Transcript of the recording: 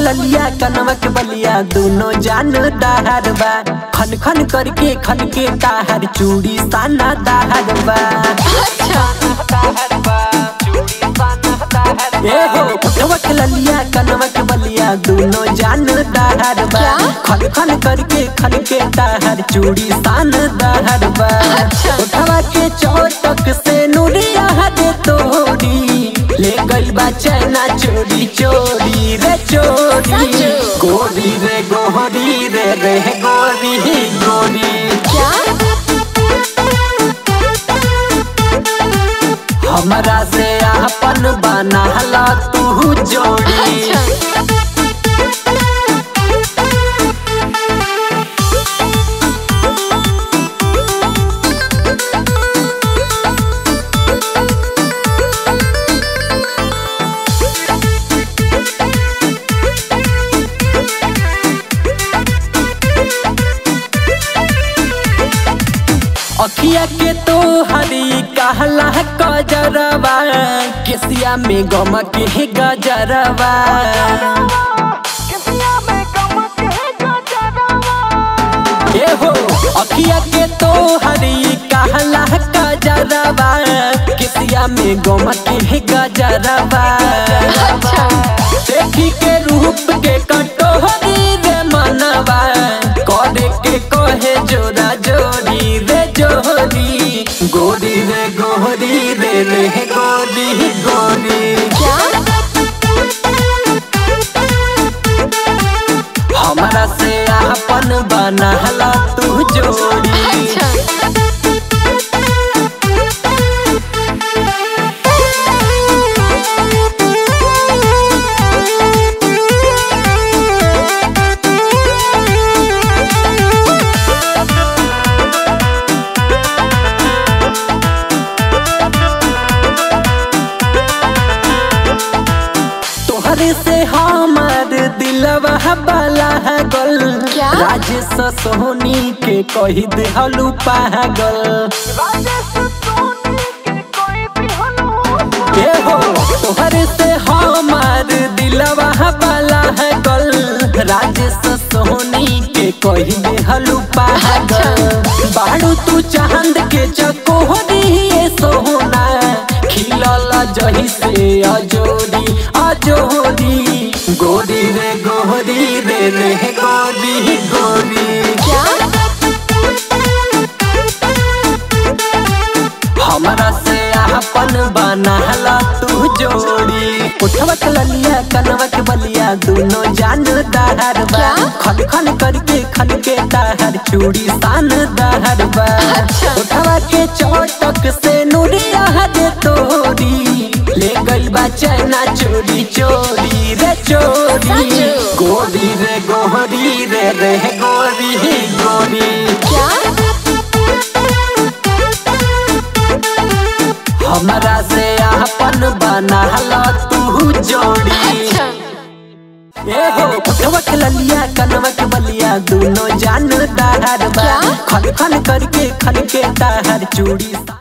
ललिया कनवा के बलिया दोनों जान दाहर बा खन खन करके खन के ताहर चूड़ी साना दाहर बा ए हो उठवा के ललिया कनवा के बलिया दोनों जान दाहर बा खन खन करके खन के ताहर चूड़ी सान दाहर बा उठवा के चौटक से नुरिया दे तोड़ी ले गई बा चैना चोरी चोरी रे चोरी गोरी रे गोरी रे रे गोरी गोरी हमरा से अपन बनाला तू जोड़ी अखिया के तो हरी कहला गजरवा केसिया में गम के गजरवा ए हो अखिया के तो हरी कहला गजरवा केसिया में गम के गजरवा देखी के रूप के कटोहरी रे मनवा करे के कहे जोरा जोड़ी रे जोड़ी गोरी रे गोरी रे रे गोरी गोरी हमरा से अपन बनाला तू जोड़ी तोहरे से हमार दिलवा बाला गल राजेश सोनी के कही देहलू पागल ए हो तोहरे से हमार दिलवा बाला गल राजेश सोनी के कही देहलू पागल बाड़ू तू चांद के चकोहरी सोना खिलल जही से अजोरी अजोरी गोरी रे गोरी रे रे गोरी गोरी हमरा से अपन बनाला तू जोड़ी उठवा के ललिया कनवा के बलिया दोनों जान दाहर बा खन खन करके खन के दाहर चूड़ी सान दाहर बा उठवा के चौटक से नुरिया दे तोड़ी ले गई बा चैना चोरी चोरी रे चोरी गोरी रे गोरी रे रे गोरी गोरी हमरा से अपन बनाला तू जोड़ी ए हो उठवा के ललिया कनवा के बलिया दोनों जान दाहर बा खन खन करके खन के दाहर चूड़ी